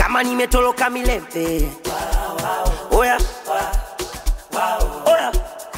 kama nimetoloka milembe oya oya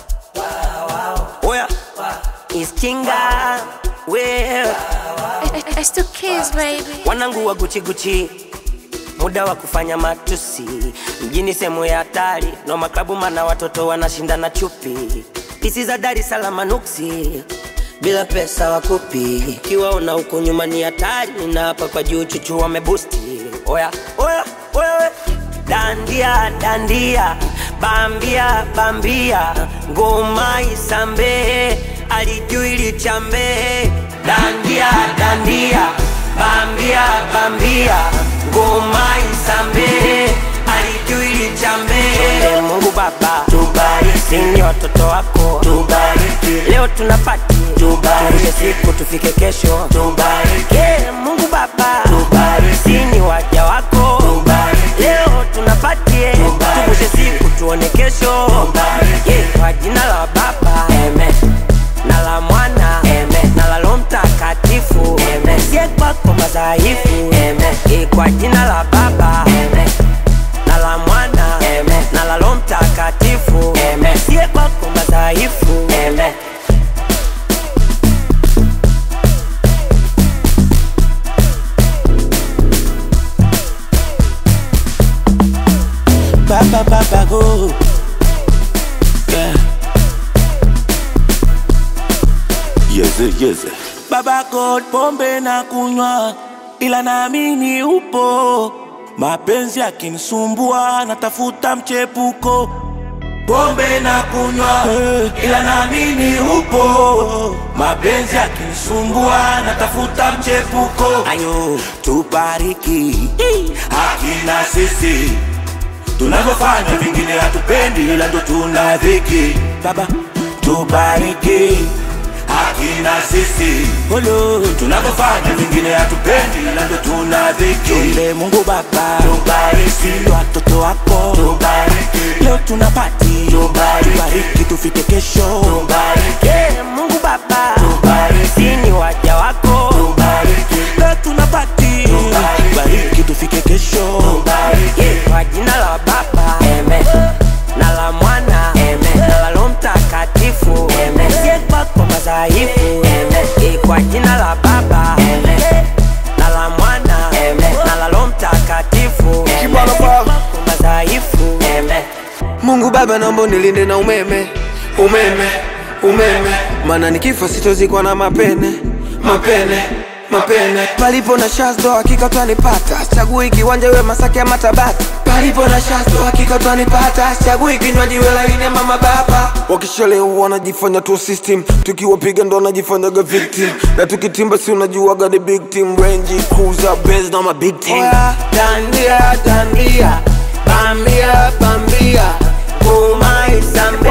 oya iskinga wewe I, I still kiss, baby. wanangu wa Gucci Gucci, muda wa kufanya matusi mjini, sehemu ya hatari no maklabu, mana watoto wanashindana chupi, pisi za Dar es Salaam nuksi bila pesa wakupi, kiwaona huko nyuma ni hatari, na hapa kwa juu chuchu wamebusti. Oya oya oya, we. dandia dandia, bambia bambia, ngoma isambe, alijui lichambe, dandia dandia, bambia bambia, ngoma isambe, alijui lichambe. Chonde Mungu Baba, tubariki ni watoto wako, tubariki leo tunapati, tubariki siku tufike kesho, tubariki yeah, Mungu Baba, tubariki ni waja wako, tubariki leo tunapatie, tuvushe siku tuone kesho, tubariki yeah, kwa jina la Baba, amen na la mwana Amen. na la Roho Mtakatifu Amen. sie kwako madhaifu Amen. Eh, kwa jina la Baba Amen. na la mwana Amen. na la Roho Mtakatifu Amen. sie kwako madhaifu Amen. Baba Baba go. Yeah. Yeze, yeze. Baba God, pombe na kunywa, ila naamini upo. Mapenzi yakinisumbua, natafuta mchepuko. Pombe na kunywa, ila naamini upo. Mapenzi yakinisumbua, natafuta mchepuko. Ayo, tubariki hakina sisi tunavyofanya vingine hatupendi, ila ndo tuna dhiki. Baba, tubariki hakina sisi Olo. tunavyofanya vingine hatupendi, ila ndo tuna dhiki. Chonde Mungu Baba, tubariki watoto wako, tubariki leo tunapati, tubariki, tubariki tufike kesho, tubariki Yeah, Mungu Baba, Tubariki. ni waja wako, tubariki leo tunapati, Tubariki. tubariki tufike kesho, tubariki Yeah, kwa jina la Baba Amen. na la Mwana Amen. na la Roho Mtakatifu Amen. sie kwako madhaifu Amen. Eh, kwa jina la Baba Amen. na la Mwana Amen. na la Roho Mtakatifu Amen. Kibwana Sie Baba. kwako madhaifu Amen. Mungu Baba, naomba nilinde na umeme, umeme, umeme, maana nikifa sitozikwa na mapene, mapene, mapene. Palipo na shazdo hakika twanipata, chagui kiwanja iwe Masaki ama Tabata. Palipo na shazdo hakika twanipata, chagui kinywaji iwe laini ama mababa. Wakishalewa wanajifanya tu system, tukiwapiga ndo wanajifanyaga victim, na tukitimba si unajuaga the big team, Range Cruiser, Benz na ma big team. Oya, dandia dandia bambia bambia ngoma isambe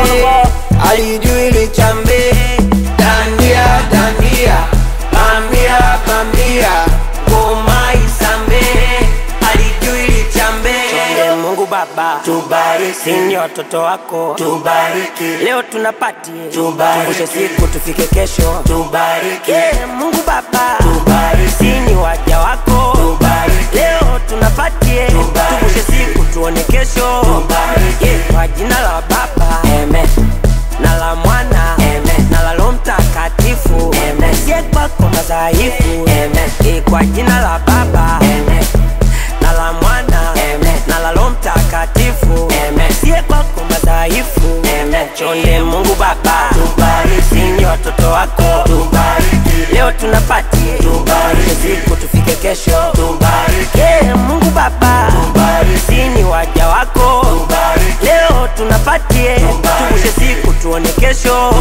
alijui lichambe dandia dandia bambia bambia ngoma isambe alijui lichambe Chonde Mungu Baba tubariki ni watoto wako tubariki leo tunapati tubariki siku tufike kesho tubariki yeah, Mungu Baba tubariki ni waja wako tubariki leo tunapatie tuvushe siku tuone kesho tubariki yeah, kwa jina la Baba Amen na la Mwana Amen na la Roho Mtakatifu Amen sie kwako madhaifu Amen Eh, kwa jina la Baba Amen na la Mwana Amen na la Roho Mtakatifu Amen sie kwako madhaifu Amen chonde Mungu Baba tubariki ni watoto wako tubariki leo tunapati tubariki siku tufike kesho tubariki yeah, Mungu Baba tubariki ni waja wako tubariki leo tunapatie tuvushe siku tuone kesho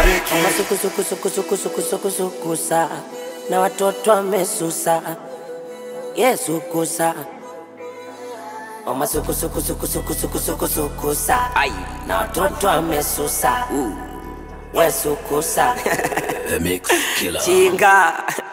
masukusukusukusukusukusukusukusa na watoto wamesusa Yesu kusa omasukusukusukusukusukusukusukusa na watoto wamesusa Yesu kusa The Mix Killer. chinga